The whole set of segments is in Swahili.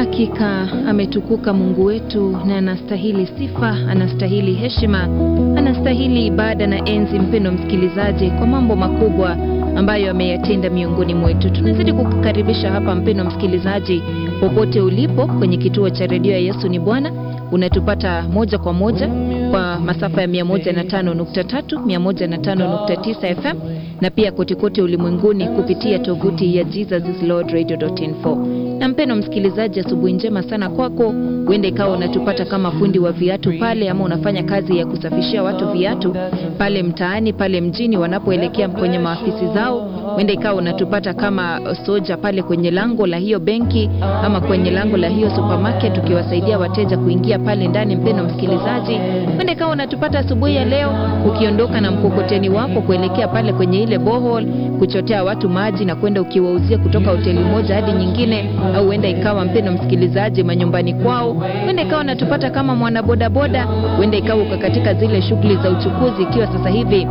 Hakika ametukuka Mungu wetu na anastahili sifa, anastahili heshima, anastahili ibada na enzi, mpendo msikilizaji, kwa mambo makubwa ambayo ameyatenda miongoni mwetu. Tunazidi kukukaribisha hapa mpendo msikilizaji, popote ulipo kwenye kituo cha redio ya Yesu ni Bwana. Unatupata moja kwa moja kwa masafa ya 105.3, 105.9 FM na pia kotekote ulimwenguni kupitia tovuti ya jesuslordradio.info. Na mpendo msikilizaji, asubuhi njema sana kwako. Huenda ikawa unatupata kama fundi wa viatu pale, ama unafanya kazi ya kusafishia watu viatu pale mtaani, pale mjini wanapoelekea kwenye maafisi zao. Huenda ikawa unatupata kama soja pale kwenye lango la hiyo benki ama kwenye lango la hiyo supermarket, ukiwasaidia wateja kuingia pale ndani. Mpendo msikilizaji, huenda ikawa unatupata asubuhi ya leo ukiondoka na mkokoteni wako kuelekea pale kwenye ile bohol kuchotea watu maji na kwenda ukiwauzia kutoka hoteli moja hadi nyingine, au huenda ikawa mpendo msikilizaji, manyumbani kwao. Huenda ikawa unatupata kama mwanabodaboda, huenda ikawa uko katika zile shughuli za uchukuzi, ikiwa sasa hivi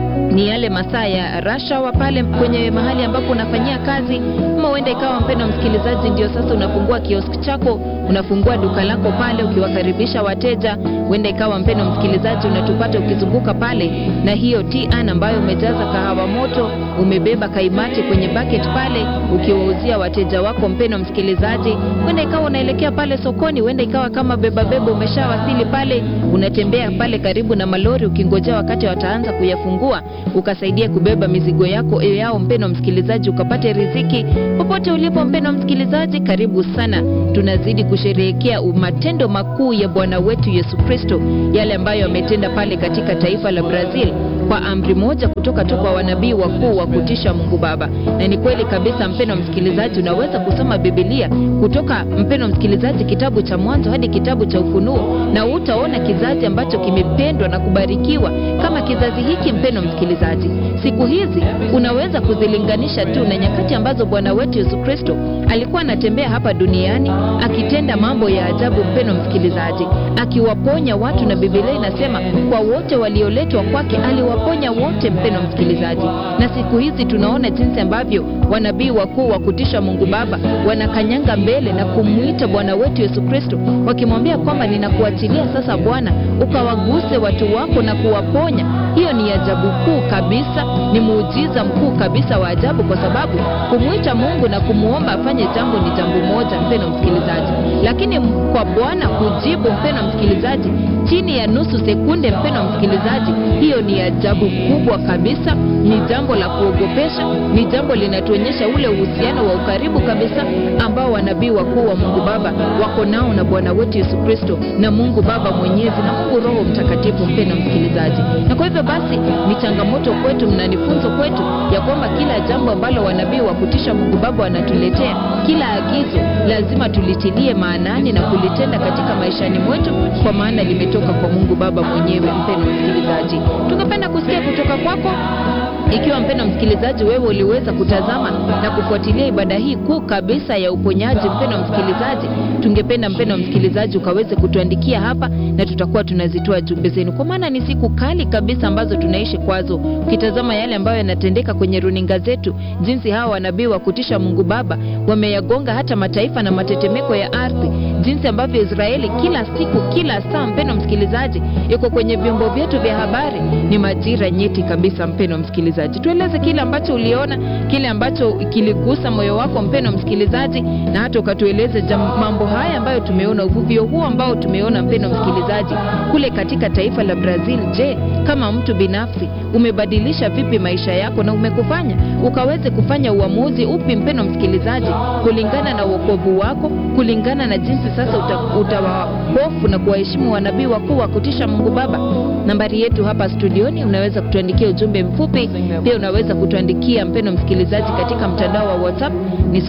ni yale masaa ya rashawa pale kwenye mahali ambapo unafanyia kazi, ama huenda ikawa mpendo msikilizaji, ndio sasa unafungua kiosk chako, unafungua duka lako pale ukiwakaribisha wateja. Huenda ikawa mpendo msikilizaji, unatupata ukizunguka pale na hiyo tian ambayo umejaza kahawa moto, umebeba kaimati kwenye bucket pale ukiwauzia wateja wako. Mpendo msikilizaji, huenda ikawa unaelekea pale sokoni, huenda ikawa kama beba beba umeshawasili pale, unatembea pale karibu na malori ukingojea wakati wataanza kuyafungua ukasaidia kubeba mizigo yako yao, mpendo msikilizaji, ukapate riziki popote ulipo. Mpendo msikilizaji, karibu sana. Tunazidi kusherehekea matendo makuu ya Bwana wetu Yesu Kristo, yale ambayo ametenda pale katika taifa la Brazil kwa amri moja kutoka tu kwa wanabii wakuu wa kutisha Mungu Baba. Na ni kweli kabisa, mpendo msikilizaji, unaweza kusoma Biblia kutoka mpendo msikilizaji, kitabu cha Mwanzo hadi kitabu cha Ufunuo, na utaona kizazi ambacho kimependwa na kubarikiwa kama kizazi hiki. Mpendo msikilizaji, siku hizi unaweza kuzilinganisha tu na nyakati ambazo Bwana wetu Yesu Kristo alikuwa anatembea hapa duniani akitenda mambo ya ajabu, mpendo msikilizaji, akiwaponya watu, na Biblia inasema kwa wote walioletwa kwake aliwaponya wote, mpendo msikilizaji. Na siku hizi tunaona jinsi ambavyo wanabii wakuu wa kutisha Mungu Baba wanakanyanga mbele na kumwita Bwana wetu Yesu Kristo, wakimwambia kwamba ninakuachilia sasa Bwana, ukawaguse watu wako na kuwaponya. Hiyo ni ajabu kuu kabisa, ni muujiza mkuu kabisa wa ajabu, kwa sababu kumwita Mungu na kumwomba afanye jambo ni jambo moja, mpendo msikilizaji, lakini kwa Bwana kujibu, mpendo msikilizaji, chini ya nusu sekunde, mpendo msikilizaji, hiyo ni ajabu kubwa kabisa, ni jambo la kuogopesha, ni jambo linatuonyesha ule uhusiano wa ukaribu kabisa ambao wanabii wakuu wa Mungu Baba wako nao na Bwana wetu Yesu Kristo na Mungu Baba Mwenyezi na Mungu Roho Mtakatifu, mpendo msikilizaji. Na kwa hivyo basi ni changamoto kwetu na ni funzo kwetu ya kwamba kila jambo ambalo wanabii wa kutisha Mungu Baba wanatuletea, kila agizo lazima tulitilie maanani na kulitenda katika maishani mwetu, kwa maana limetoka kwa Mungu Baba mwenyewe. Mpendo msikilizaji, tungependa kusikia kutoka kwako ikiwa mpendo msikilizaji, wewe uliweza kutazama na kufuatilia ibada hii kuu kabisa ya uponyaji, mpendo msikilizaji, tungependa mpendo msikilizaji ukaweze kutuandikia hapa, na tutakuwa tunazitoa jumbe zenu, kwa maana ni siku kali kabisa ambazo tunaishi kwazo. Ukitazama yale ambayo yanatendeka kwenye runinga zetu, jinsi hawa wanabii wa kutisha Mungu Baba wameyagonga hata mataifa na matetemeko ya ardhi, jinsi ambavyo Israeli kila siku, kila saa, mpendo msikilizaji, iko kwenye vyombo vyetu vya habari. Ni majira nyeti kabisa, mpendo msikilizaji tueleze kile ambacho uliona, kile ambacho kiligusa moyo wako mpendo msikilizaji, na hata ukatueleze mambo haya ambayo tumeona, uvuvio huu ambao tumeona mpendo msikilizaji, kule katika taifa la Brazil. Je, kama mtu binafsi umebadilisha vipi maisha yako na umekufanya ukaweze kufanya uamuzi upi mpendo msikilizaji, kulingana na uokovu wako, kulingana na jinsi sasa utawahofu uta na kuwaheshimu wanabii wakuu wa kutisha Mungu Baba. Nambari yetu hapa studioni, unaweza kutuandikia ujumbe mfupi pia unaweza kutuandikia mpendo msikilizaji katika mtandao wa WhatsApp ni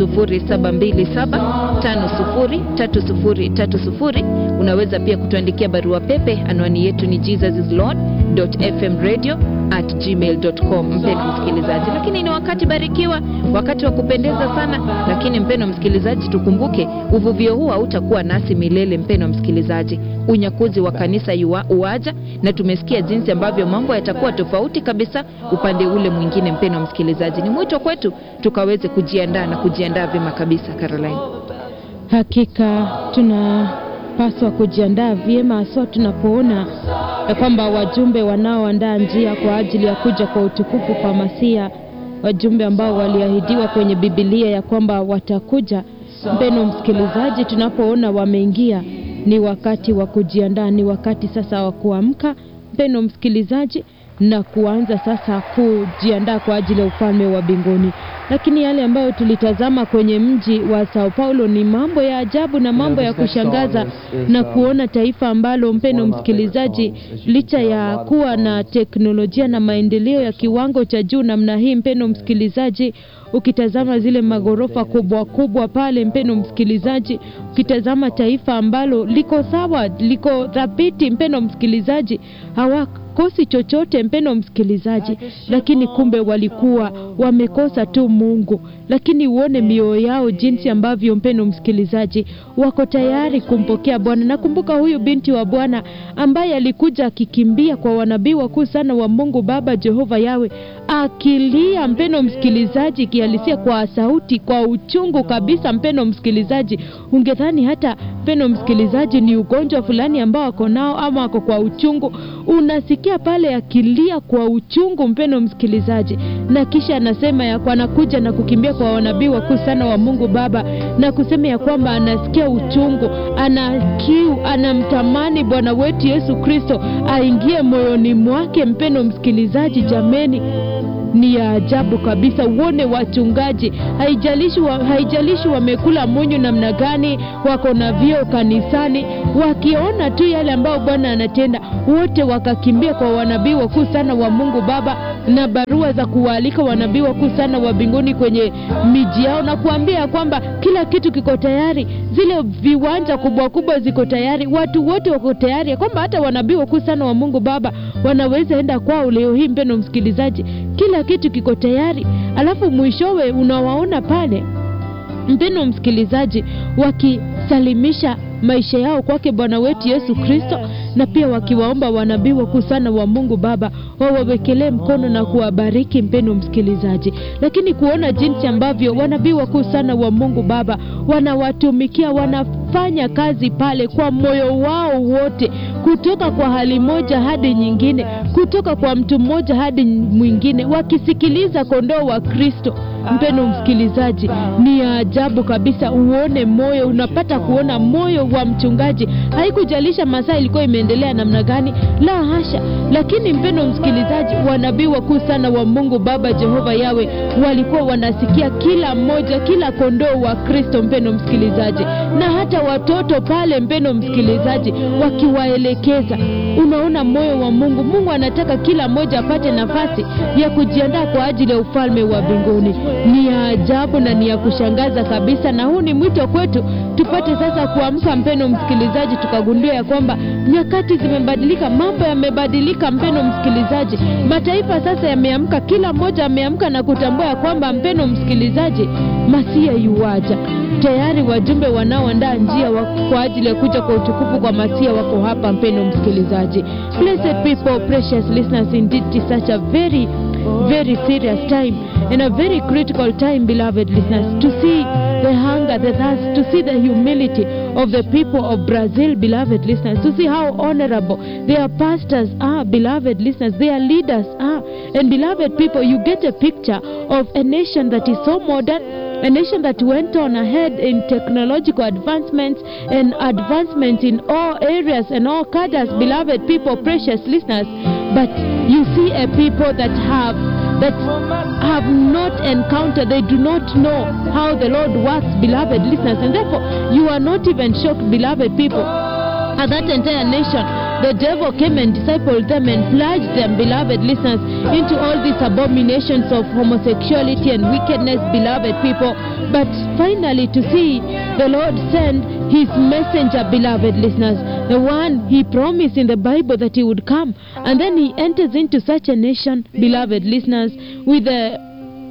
0727503030. Unaweza pia kutuandikia barua pepe, anwani yetu ni jesuslord.fmradio at gmail.com. Mpendo msikilizaji, lakini ni wakati barikiwa, wakati wa kupendeza sana. Lakini mpendo msikilizaji, tukumbuke uvuvio huu hautakuwa nasi milele. Mpendo msikilizaji, unyakuzi wa kanisa yua, uaja na tumesikia jinsi ambavyo mambo yatakuwa tofauti kabisa upande ule mwingine. Mpendo msikilizaji, ni mwito kwetu tukaweze kujiandaa na kujiandaa vyema kabisa. Caroline. Hakika tunapaswa kujiandaa vyema, haswa tunapoona ya kwamba wajumbe wanaoandaa njia kwa ajili ya kuja kwa utukufu kwa Masia, wajumbe ambao waliahidiwa kwenye Bibilia ya kwamba watakuja. Mpeno msikilizaji, tunapoona wameingia, ni wakati wa kujiandaa, ni wakati sasa wa kuamka, mpeno msikilizaji, na kuanza sasa kujiandaa kwa ajili ya ufalme wa mbinguni. Lakini yale ambayo tulitazama kwenye mji wa Sao Paulo ni mambo ya ajabu na mambo ya kushangaza, na kuona taifa ambalo, mpeno msikilizaji, licha ya kuwa na teknolojia na maendeleo ya kiwango cha juu namna hii, mpeno msikilizaji, ukitazama zile magorofa kubwa kubwa pale, mpeno msikilizaji, ukitazama taifa ambalo liko sawa, liko thabiti, mpeno msikilizaji, hawakosi chochote, mpeno msikilizaji, lakini kumbe walikuwa wamekosa tu Mungu. Lakini uone mioyo yao jinsi ambavyo, mpeno msikilizaji, wako tayari kumpokea Bwana. Nakumbuka huyu binti wa Bwana ambaye alikuja akikimbia kwa wanabii wakuu sana wa Mungu Baba Jehova Yawe, akilia, mpeno msikilizaji, kihalisia kwa sauti, kwa uchungu kabisa, mpeno msikilizaji, ungedhani hata mpeno msikilizaji, ni ugonjwa fulani ambao ako nao ama ako kwa uchungu. Unasikia pale akilia kwa uchungu, mpeno msikilizaji, na kisha anasema ya kwa anakuja na kukimbia kwa wanabii wakuu sana wa Mungu Baba na kusema ya kwamba anasikia uchungu, ana kiu, anamtamani Bwana wetu Yesu Kristo aingie moyoni mwake. Mpeno msikilizaji, jameni ni ya ajabu kabisa. Uone wachungaji, haijalishi wa, haijalishi wamekula munyu namna gani, wako na vyeo kanisani, wakiona tu yale ambayo Bwana anatenda, wote wakakimbia kwa wanabii wakuu sana wa Mungu Baba na barua za kuwaalika wanabii wakuu sana wa mbinguni kwenye miji yao na kuambia kwamba kila kitu kiko tayari, zile viwanja kubwa kubwa ziko tayari, watu wote wako tayari, kwamba hata wanabii wakuu sana wa Mungu Baba wanaweza enda kwao leo hii. Mpendo msikilizaji, kila kitu kiko tayari, alafu mwishowe unawaona pale, mpendo msikilizaji, wakisalimisha maisha yao kwake Bwana wetu Yesu Kristo, na pia wakiwaomba wanabii wakuu sana wa Mungu Baba wawawekelee mkono na kuwabariki, mpendo msikilizaji. Lakini kuona jinsi ambavyo wanabii wakuu sana wa Mungu Baba wanawatumikia, wanafanya kazi pale kwa moyo wao wote, kutoka kwa hali moja hadi nyingine, kutoka kwa mtu mmoja hadi mwingine, wakisikiliza kondoo wa Kristo. Mpendo msikilizaji, ni ya ajabu kabisa. Uone moyo, unapata kuona moyo wa mchungaji. Haikujalisha masaa ilikuwa imeendelea namna gani, la hasha. Lakini mpendo msikilizaji, wanabii wakuu sana wa Mungu Baba Jehova Yawe walikuwa wanasikia kila mmoja, kila kondoo wa Kristo, mpendo msikilizaji, na hata watoto pale, mpendo msikilizaji, wakiwaelekeza. Unaona moyo wa Mungu. Mungu anataka kila mmoja apate nafasi ya kujiandaa kwa ajili ya ufalme wa mbinguni. Ni ya ajabu na ni ya kushangaza kabisa, na huu ni mwito kwetu tupate sasa kuamka, mpendo msikilizaji, tukagundua ya kwamba nyakati zimebadilika, mambo yamebadilika, mpendo msikilizaji. Mataifa sasa yameamka, kila mmoja ameamka na kutambua ya kwamba, mpendo msikilizaji, Masia yuwaja tayari. Wajumbe wanaoandaa njia wa, kwa ajili ya kuja kwa utukufu kwa Masia wako hapa, mpendo msikilizaji. Blessed people, precious listeners, indeed it is such a very very serious time and a very critical time, beloved listeners, to see the hunger, the thirst, to see the humility of the people of Brazil, beloved listeners, to see how honorable their pastors are, beloved listeners, their leaders are. And beloved people, you get a picture of a nation that is so modern, a nation that went on ahead in technological advancements and advancements in all areas and all cadres, beloved people, precious listeners. But you see a people that have that have not encountered, they do not know how the Lord works, beloved listeners, and therefore you are not even shocked, beloved people. At that entire nation, the devil came and discipled them and plunged them, beloved listeners, into all these abominations of homosexuality and wickedness, beloved people. But finally, to see the Lord send his messenger, beloved listeners, the one he promised in the Bible that he would come. And then he enters into such a nation, beloved listeners, with a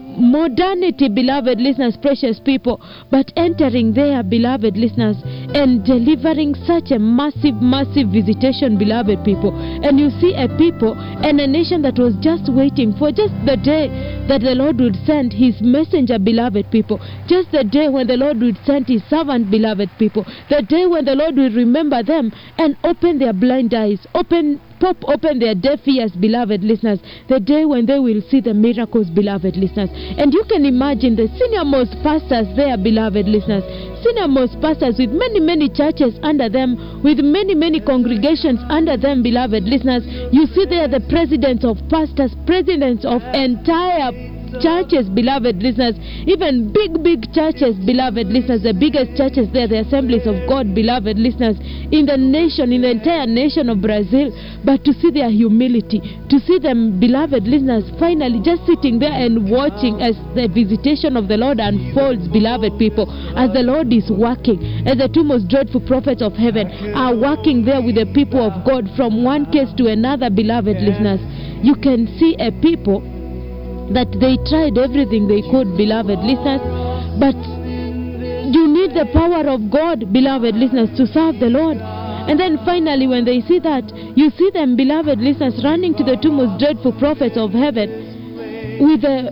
modernity, beloved listeners, precious people, but entering there, beloved listeners, and delivering such a massive, massive visitation, beloved people. And you see a people and a nation that was just waiting for just the day that the Lord would send his messenger, beloved people. Just the day when the Lord would send his servant, beloved people. The day when the Lord will remember them and open their blind eyes, open pop open their deaf ears, beloved listeners, the day when they will see the miracles, beloved listeners. And you can imagine the senior most pastors there, beloved listeners, senior most pastors with many, many churches under them, with many, many congregations under them, beloved listeners. You see there the presidents of pastors, presidents of entire churches, beloved listeners, even big, big churches, beloved listeners, the biggest churches there, the assemblies of God, beloved listeners, in the nation, in the entire nation of Brazil, but to see their humility, to see them, beloved listeners, finally just sitting there and watching as the visitation of the Lord unfolds, beloved people, as the Lord is working, as the two most dreadful prophets of heaven are working there with the people of God from one case to another, beloved listeners. You can see a people that they tried everything they could, beloved listeners, but you need the power of God, beloved listeners, to serve the Lord. And then finally, when they see that, you see them, beloved listeners, running to the two most dreadful prophets of heaven with the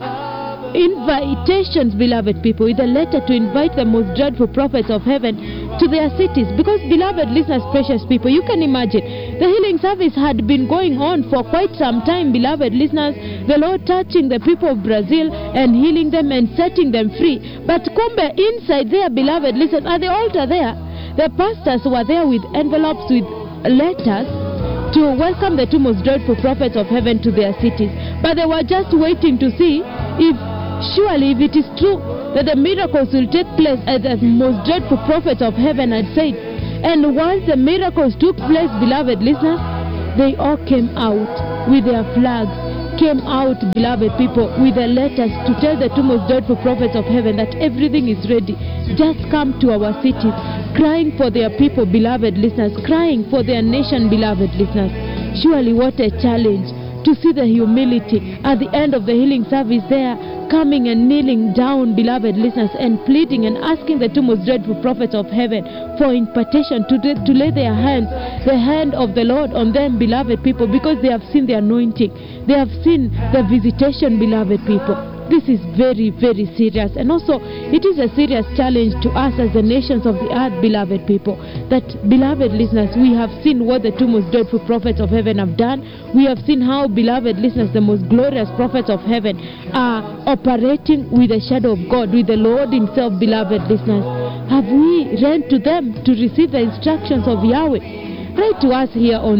invitations, beloved people, with a letter to invite the most dreadful prophets of heaven to their cities. Because, beloved listeners, precious people, you can imagine the healing service had been going on for quite some time, beloved listeners. The Lord touching the people of Brazil and healing them and setting them free. But kumbe inside there, beloved listeners, at the altar there, the pastors were there with envelopes with letters to welcome the two most dreadful prophets of heaven to their cities. But they were just waiting to see if surely if it is true that the miracles will take place as the most dreadful prophets of heaven had said. And once the miracles took place, beloved listeners, they all came out with their flags, came out, beloved people, with their letters to tell the two most dreadful prophets of heaven that everything is ready. Just come to our cities, crying for their people, beloved listeners, crying for their nation, beloved listeners. Surely, what a challenge to see the humility at the end of the healing service there coming and kneeling down, beloved listeners, and pleading and asking the two most dreadful prophets of heaven for impartation to, to lay their hands, the hand of the Lord on them, beloved people, because they have seen the anointing, they have seen the visitation, beloved people. This is very, very serious. And also, it is a serious challenge to us as the nations of the earth, beloved people. That, beloved listeners, we have seen what the two most dreadful prophets of heaven have done. We have seen how, beloved listeners, the most glorious prophets of heaven are operating with the shadow of God, with the Lord Himself, beloved listeners. Have we ran to them to receive the instructions of Yahweh? Write to us here on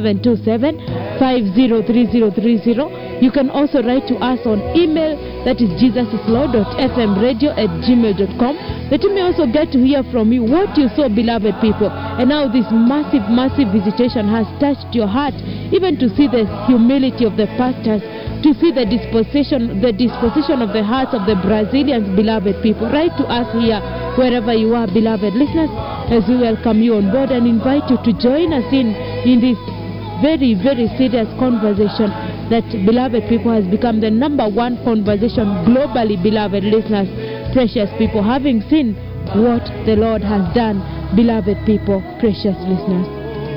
0727 503030. You can also write to us on email that is jesusislord.fmradio at gmail.com. That you may also get to hear from you what you saw, beloved people, and how this massive, massive visitation has touched your heart, even to see the humility of the pastors to see the disposition the disposition of the hearts of the Brazilians, beloved people. Write to us here, wherever you are, beloved listeners, as we welcome you on board and invite you to join us in in this very, very serious conversation that, beloved people, has become the number one conversation globally, beloved listeners, precious people, having seen what the Lord has done, beloved people, precious listeners.